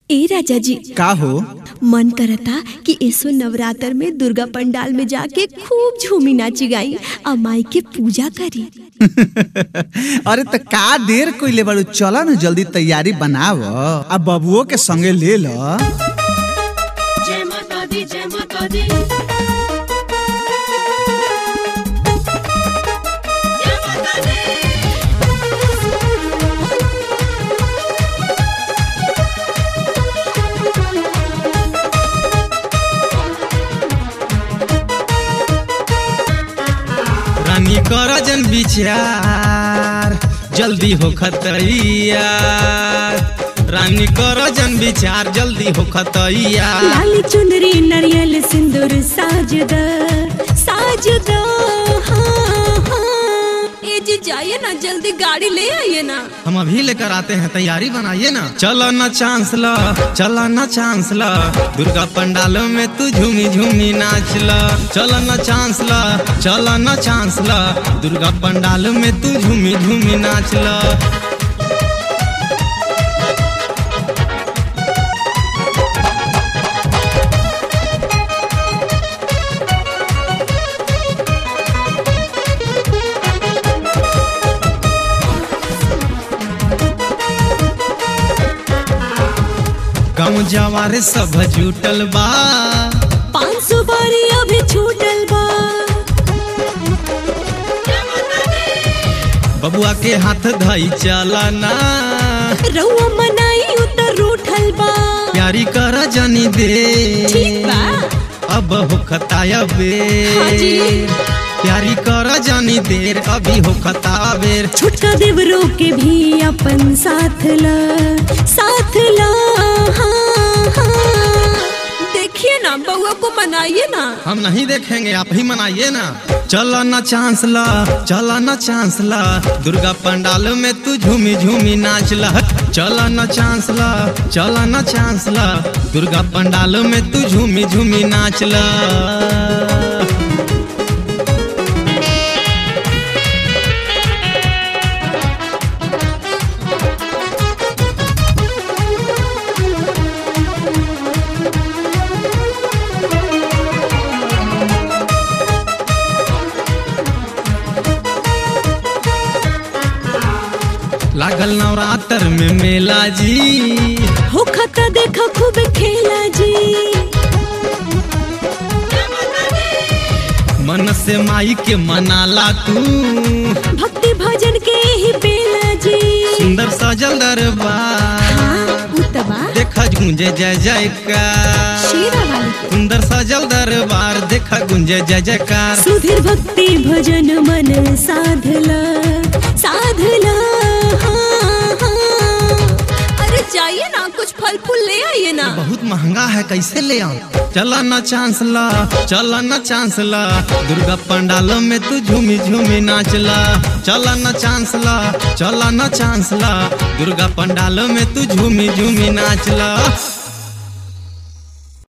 ए राजा जी का हो मन करता कि ऐसो नवरात्र में दुर्गा पंडाल में जाके खूब झूमी नाची गाई और माई के पूजा करी अरे त का देर कइले बाड़ू चल न जल्दी तैयारी बनाव आ बबुओ के संगे ले ल जय माता दी जय माता दी जय माता दी रानी कर जन विचार जल्दी हो खतैयार रानी कर जन विचार जल्दी हो खतैयार लाली चुनरी नारियल सिंदूर साज द साज द हाँ, हाँ। ए जी जाइए ना जल्दी गाड़ी ले आइए ना हम अभी लेकर आते हैं तैयारी बनाइए ना चलो ना चांस ला चलो ना चांस ला दुर्गा पंडालों में तू झूमी झूमी नाच ला चलो ना चांस ला चलो ना चांस ला दुर्गा पंडालों में तू झूमी झूमी नाच ला गाँव जवारे सब जुटल बा पाँच सौ बारी अभी छूटल बा बबुआ के हाथ धई चलना रउआ मनाई उतर रूठल बा प्यारी कर जनी दे ठीक बा अब होखता बे हाँ जी। प्यारी कर जानी देर अभी होखता बेर छुटका देवरों के भी अपन साथ ला साथ ला हाँ, हाँ। देखिए ना बउआ को मनाइए ना हम नहीं देखेंगे आप ही मनाइए ना चलो ना चांस ला चलो ना चांस ला दुर्गा पंडाल में तू झूमी झूमी नाच ला चलो ना चांस ला चलो ना चांस ला दुर्गा पंडाल में तू झूमी झूमी नाच ला लागल नवरात्र में मेला जी हो खता देखा खूब खेला जी मन से माई के मनाला तू भक्ति भजन के ही बेला जी सुंदर सजल दरबार हाँ उतबा देखा गूंजे जय जयकार शेरा वाली के। सुंदर सजल दरबार देखा गुंजे जय जयकार सुधीर भक्ति भजन मन साधला साधला हाँ, हाँ। अरे जाइए ना कुछ फल फूल ले आइए ना बहुत महंगा है कैसे ले आऊं चला ना चांस ला चला ना चांस ला दुर्गा पंडालों में तू झूमी झूमी नाच ला चला ना चांस ला चला ना चांस ला दुर्गा पंडालों में तू झूमी झूमी नाच ला